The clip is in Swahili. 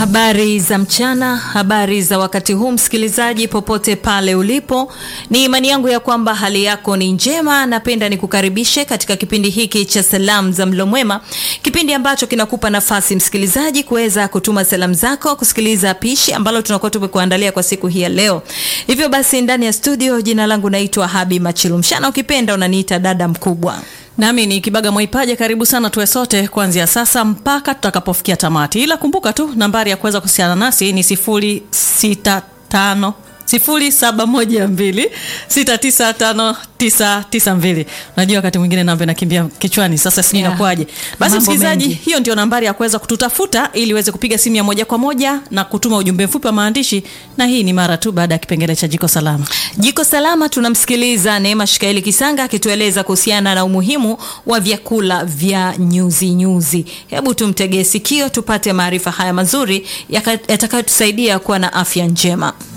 Habari za mchana, habari za wakati huu, msikilizaji popote pale ulipo, ni imani yangu ya kwamba hali yako ni njema. Napenda nikukaribishe katika kipindi hiki cha salamu za mlo mwema, kipindi ambacho kinakupa nafasi msikilizaji kuweza kutuma salamu zako, kusikiliza pishi ambalo tunakuwa tumekuandalia kwa siku hii ya leo. Hivyo basi, ndani ya studio, jina langu naitwa Habi Machilumshana, ukipenda unaniita dada mkubwa. Nami ni Kibaga Mwaipaja. Karibu sana tuwe sote kuanzia sasa mpaka tutakapofikia tamati, ila kumbuka tu nambari ya kuweza kuhusiana nasi ni sifuri sita tano sifuri saba moja mbili sita tisa tano tisa tisa mbili. Najua wakati mwingine namba inakimbia kichwani, sasa sijui Yeah. inakuwaje. Basi Mambo msikilizaji, mengi. hiyo ndio nambari ya kuweza kututafuta ili uweze kupiga simu ya moja kwa moja na kutuma ujumbe mfupi wa maandishi, na hii ni mara tu baada ya kipengele cha jiko salama. Jiko Salama tunamsikiliza Neema Shikaeli Kisanga akitueleza kuhusiana na umuhimu wa vyakula vya nyuzi nyuzi. Hebu tumtegee sikio tupate maarifa haya mazuri yaka- yatakayotusaidia kuwa na afya njema.